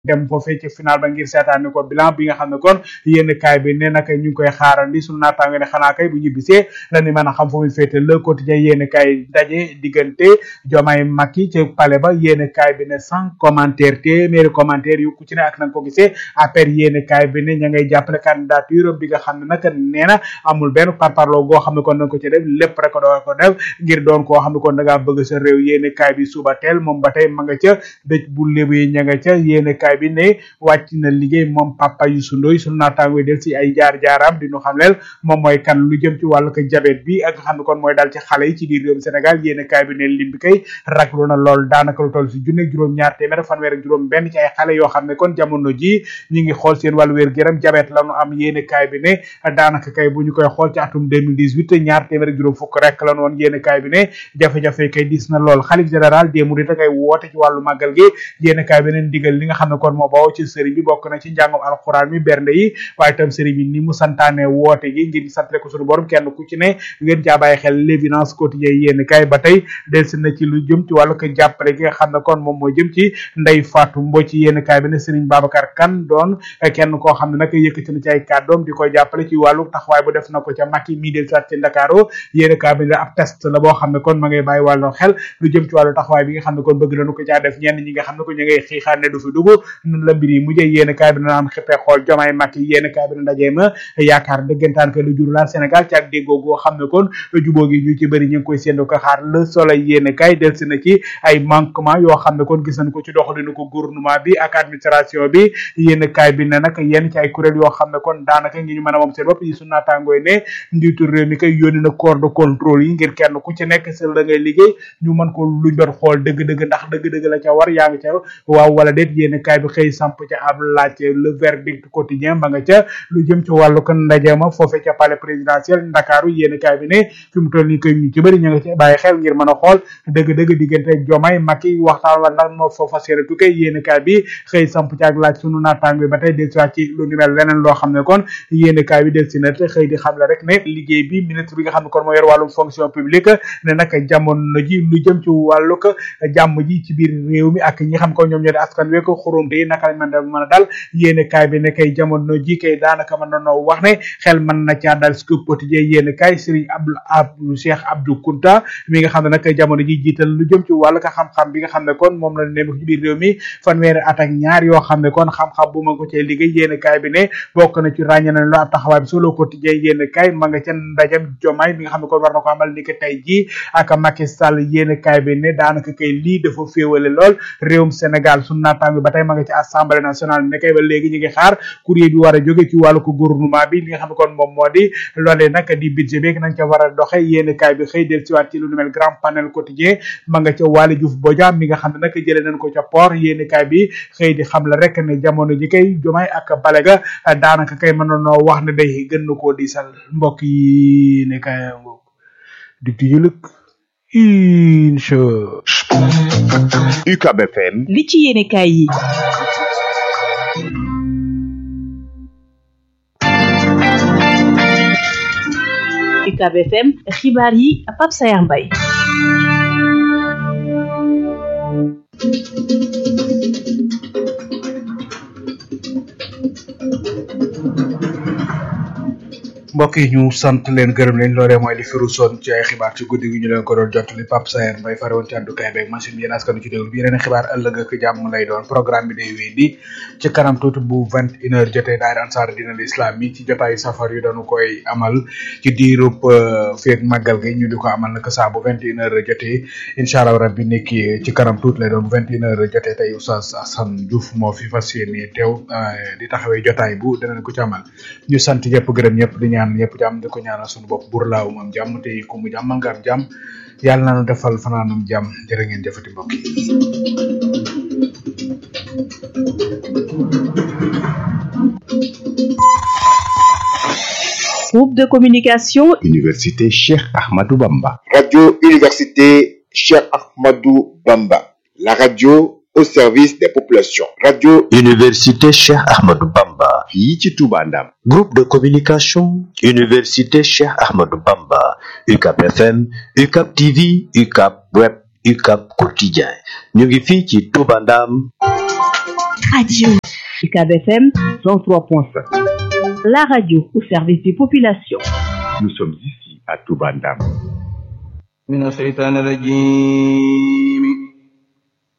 dem foofee ci final ba ngir seetaani ko bilan bi nga xam ne kon yéen kaay bi ne nag ñu ngi koy xaarandi sunu naataango ne xanaa kay bu ñibbisee lañu mën a xam fu muy féete le quotidien yéen kaay daje diggante Diomaye Macky ci palais ba yéen kaay bi ne sans commentaire téeméeri commentaire yu ku ci ne ak na nga ko gisee après yéen kaay bi ne ña ngay jàppale candidature bi nga xam ne nag nee na amul benn parparloo goo xam ne kon da nga ko ci def lépp rek doo ko def ngir doon koo xam ne kon da ngaa bëgg sa réew yéen kaay bi suba teel moom ba tey ma nga ca dëj bu lébu yi ña nga ca yéen kaay bi ne wàcc na liggéey moom papa Youssou Ndoye sunu naataango del si ay jaar-jaaram di ñu xam leel moom mooy kan lu jëm ci wàllu ko jabet bi ak nga xam ne kon mooy dal ci xale yi ci biir réewum Sénégal yéen kaay bi ne lim bi kay raglu na lool daanaka lu toll si junne juróom ñaar téeméer fanweer ak juróom benn ci ay xale yoo xam ne kon jamono ji ñi ngi xool seen wàllu wér géram jabet la ñu am yéen kaay bi ne daanaka kay bu ñu koy xool ci atum 2018 ñaar téeméer ak juróom fukk rek la ñu woon yéen kaay bi ne jafe-jafe kay dis na lool xalif général des mourides kay woote ci wàllu màggal gi yéen kaay bi ne ndigal li nga xam ne kon moo bawoo ci sëriñ bi bokk na ci njàngum alxuraan mi bernde yi waaye tam sëriñ bi ni mu santaane woote gi ngir santale ko suñu borom kenn ku ci ne ngeen jaa bàyyi xel l'évidence quotidien yéen kaay ba tey delsi na ci lu jëm ci wàllu ko jàppale gi nga xam ne kon moom moo jëm ci ndey Fatou Mbodj ci yéen kaay bi ne sëriñ Babacar Kane doon kenn koo xam ne nag yëkkati na ci ay kàddoom di koy jàppale ci wàllu taxawaay bu def na ko ca Macky mii del sat ci Ndakaaru yéen kaay bi ne ab test la boo xam ne kon ma ngay bàyyi wàllu xel lu jëm ci wàllu taxawaay bi nga xam ne kon bëgg nañu ko caa def ñenn ñi nga xam ne ko ñu ngay xiixaan ne du fi dugg nun la mbir yi mujjee yéen kaay bi na am xippee xool jomaay Macky yéen kaay bi ne ndajee ma yaakaar dëggantaan ko lu jur laal Sénégal ci ak déggoo goo xam ne kon jubóo gi ñu ci bëri ñu ngi koy séendu ko xaar le soleil yéen kaay del si na ci ay manquement yoo xam ne kon gis nañ ko ci doxalinu ko gouvernement bi ak administration bi yéen kaay bi ne nag yenn ci ay kuréel yoo xam ne kon daanaka ngi ñu mën a moom seen bopp yi su naataangooy ne njiitu réew mi kay yónni na corps de contrôle yi ngir kenn ku ci nekk sa la ngay liggéey ñu mën ko luñ doon xool dëgg-dëgg ndax dëgg-dëgg la ca war yaa ngi ca waaw wala déet yéen kaay bi xëy samp ca ab laaj le verdict quotidien ba nga ca lu jëm ci wàllu kon ndaje ma foofe ca palais présidentiel ndakaaru yéen kaay bi ne fi mu toll nii koy ñu ci bëri ñu nga ci bàyyi xel ngir mën a xool dëgg-dëgg diggante Diomaye Macky waxtaan wala ndax moo foofa seere tukke yéen kaay bi xëy samp ci ak laaj sunu naataang bi ba tey del siwaat ci lu ni mel leneen loo xam ne kon yéen kaay bi del si na te xëy di xam la rek ne liggéey bi ministre bi nga xam ne kon moo yor wàllum fonction publique ne nag jamono ji lu jëm ci wàllu ko jàmm ji ci biir réew mi ak ñi xam ko ñoom ñoo di askan wi ko xurumte yi naka lañ mën a mën a dal yéen kaay bi ne kay jamono ji kay daanaka mën nañoo wax ne xel mën na caa dal scoop quotidien yéen kaay Serigne Abdou Abdou Cheikh Abdou Kounta mi nga xam ne nag jamono ji jiital lu jëm ci wàllu ka xam-xam bi nga xam ne kon moom la ne ci biir réew mi fanweeri at ak ñaar yoo xam ne kon xam-xam bu ma ko cee liggéey yéen kaay bi ne bokk na ci ràññe na lu ab taxawaay bi solo quotidien yéen kaay ma nga ca ndajam jomaay mi nga xam ne kon war na ko amal ni ko tey jii ak Macky Sall yéen kaay bi ne daanaka kay lii dafa féewale lool réewum Sénégal sunu naataang bi ba tey ma nga ci assemblée nationale ne kay ba léegi ñu ngi xaar courrier bi war a jóge ci wàllu ko gouvernement bi li nga xam ne kon moom moo di loolee nag di budget bi nañ ca war a doxe yéen kaay bi xëy del siwaat ci lu nu mel grand panel quotidien ma nga ca Waly Diouf Bodian mi nga xam ne nag jëlee nañ ko ca port yéen kaay bi xëy di xam la rek ne jamono ji kay jomaay ak balega daanaka kay mënoon wax ne day gën na koo diisal mbokk yi ne kaay ngoog di tijulëk incha UCAB FM li ci yéene kaay yi UCAB FM xibaar yi Pape Sayar Mbaye mbokk yi ñu sant leen gërëm leen loolee mooy li firu son ci ay xibaar ci guddi gi ñu leen ko doon jottali Pape Sayer Mbaye fare woon ci àddukaay beeg machine bi yéen askanu ci déglu bi yeneen xibaar ëllëg ak jàmm lay doon programme bi day wéy di ci kanam tuuti bu vingt une heure jotee daayira ansaar dina l'islam yi ci jotaayu safar yu dañu koy amal ci diirub feeg màggal gi ñu di ko amal nag saa bu vingt une heure jotee incha allah rabbi nekki ci kanam tuuti lay doon bu vingt une heure jotee tey Oustaz Assane Diouf moo fi fas yéene teew di taxawee jotaay bu danañ ko ci amal ñu sant ñëpp gërëm ñëpp di ñaan ñëpp jàmm di ko ñaanal suñu bopp bur laaw moom jàmm te ku mu jàmmal nga am jàmm yàlla na nu defal fanaanum jàmm jërë ngeen jëfati mbokk yi groupe de communication Université Cheikh Ahmadou Bamba Radio Université Cheikh Ahmadou Bamba la radio au service des populations radio Université Cheikh Ahmadou Bamba fii ci Touba Ndam groupe de communication Université Cheikh Ahmadou Bamba UCAP FM UCAP TV UCAP Web UCAP Quotidien ñu ngi fii ci Touba Ndam radio. UCAB FM 103.5. la radio au service des populations. Nous sommes ici à Toubandam. من الشيطان الرجيم